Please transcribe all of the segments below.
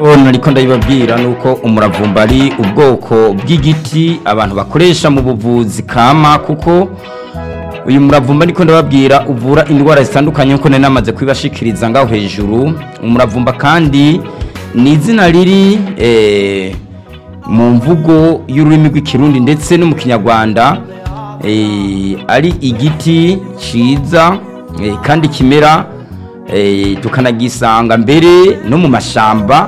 nariko ndabibabwira nuko umuravumba ari ubwoko bw'igiti abantu bakoresha mu buvuzi kama kuko uyu muravumba niko ndababwira uvura indwara zitandukanye nkuko nari namaze kubibashikiriza ngaho hejuru umuravumba kandi ni izina riri eh, mu mvugo y'ururimi rw'ikirundi ndetse no mu kinyarwanda eh, ari igiti ciza eh, kandi kimera eh, tukanagisanga mbere no mu mashamba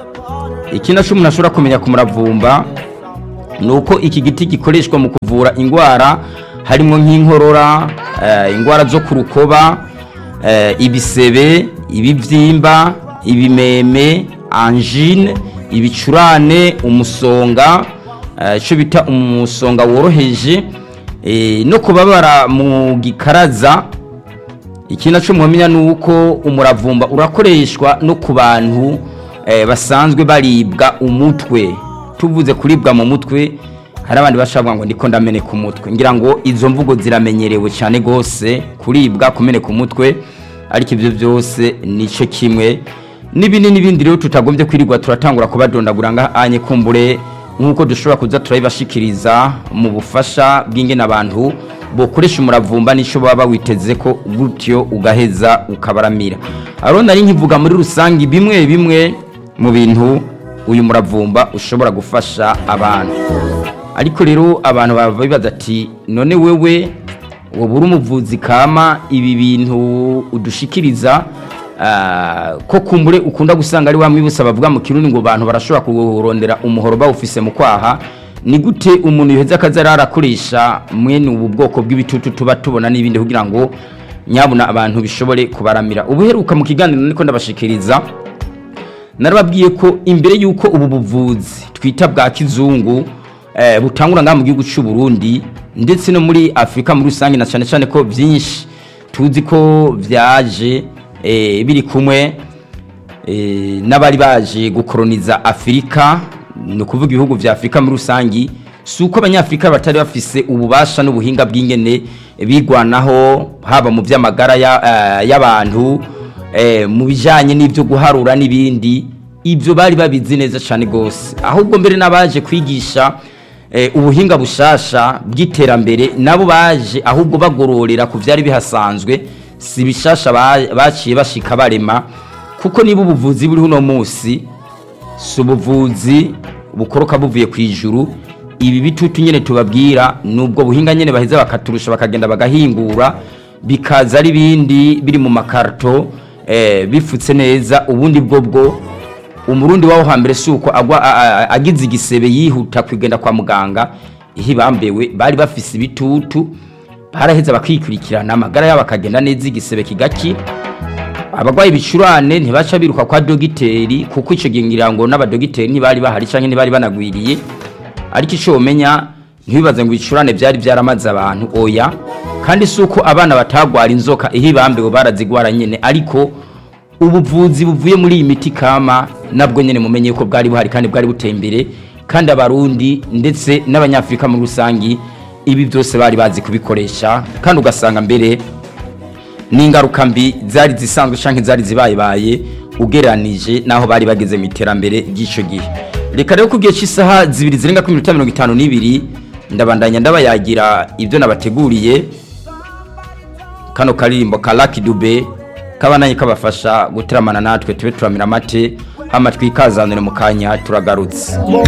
ikindi cyo umuntu ashobora kumenya ku muravumba ni uko iki giti gikoreshwa mu kuvura indwara harimo nk'inkorora eh, indwara zo ku rukoba eh, ibisebe ibibyimba ibimeme angine ibicurane umusonga eh, icyo bita umusonga woroheje eh, no kubabara mu gikaraza ikindi cyo muhamenya ni uko umuravumba urakoreshwa no ku bantu eh, basanzwe baribwa umutwe tuvuze kuribwa mu mutwe hari abandi bashabwa ngo ndiko ndameneka umutwe ngira ngo izo mvugo ziramenyerewe cyane gose kuribwa kumeneka umutwe ariko ibyo byose nico kimwe n'ibindi n'ibindi rero tutagombye kwirirwa turatangura kubadondagura ngahanye kumbure nk'uko dushobora kuza turabibashikiriza mu bufasha bw'ingene abantu bokoresha umuravumba n'icyo baba bawiteze ko gutyo ugaheza ukabaramira aro nari nkivuga muri rusange bimwe bimwe mu bintu uyu muravumba ushobora gufasha abantu ariko rero abantu baba bibaza ati none wewe wowe uri umuvuzi kama ibi bintu udushikiriza ah, ko kumbure ukunda gusanga ari wa mwibutsa bavuga mu kirundi ngo abantu barashobora kurondera umuhoro bawufise mu kwaha ni gute umuntu yoheza akaza arakoresha mwene ubu bwoko bw'ibitutu tuba tubona n'ibindi kugira ngo nyabuna abantu bishobore kubaramira ubuheruka mu kiganiro niko ndabashikiriza narababwiye ko imbere y'uko ubu buvuzi twita bwa kizungu eh, butangura ngaha mu gihugu cy'u Burundi ndetse no muri Afrika muri rusange na cyane cyane ko byinshi tuzi ko vyaje eh, biri kumwe eh, n'abari baje gukoroniza Afrika ni ukuvuga ibihugu vya Afrika muri rusangi si uko abanyafrika batari bafise ububasha n'ubuhinga bw'ingene bigwanaho haba mu by'amagara ya- eh, y'abantu eh, mu bijanye n'ibyo guharura n'ibindi ibyo bari babizi neza cyane gose ahubwo mbere n'abaje kwigisha eh, ubuhinga bushasha bw'iterambere nabo baje ahubwo bagororera ku byari bihasanzwe si bishasha ba- baciye bashika barema kuko niba ubuvuzi buriho uno munsi si ubuvuzi bukoroka buvuye ku ijuru ibi bitutu nyine tubabwira ni ubwo buhinga nyine baheza bakaturusha bakagenda bagahingura bikaza ari ibindi biri mu makarito eh, bifutse neza ubundi bwo bwo umurundi waho hambere si uko agwa a- a- agize igisebe yihuta kugenda kwa muganga ihe bambewe bari bafise ibitutu baraheza bakikurikirana amagara yabo akagenda neza igisebe kigakira abagwayi bicurane ntibaca biruka kwa dogiteri kuko ico gihe ngira ngo n'abadogiteri ntibari bahari canke ntibari banagwiriye ariko ico womenya ntibibaze ngo ibicurane vyari vyaramaze abantu oya kandi si uko abana batagwara inzoka ihe bambewe barazigwara nyene ariko ubuvuzi buvuye muri iyi miti kama nabwo nyene mumenye ko bwari buhari kandi bwari buteye imbere kandi abarundi ndetse n'abanyafrika muri rusangi ibi byose bari bazi kubikoresha kandi ugasanga mbere n'ingaruka mbi zari zisanzwe canke zari zibayebaye ugereranije naho bari bageze mu iterambere ry'ico gihe reka rero kugiye cy'isaha zibiri zirenga kuri minota mirongo itanu n'ibiri ndabandanya ndabayagira ibyo nabateguriye kano karirimbo ka Lucky Dube kabananye kabafasha guteramana natwe tube turamira amate hama twikazanire mu kanya turagarutse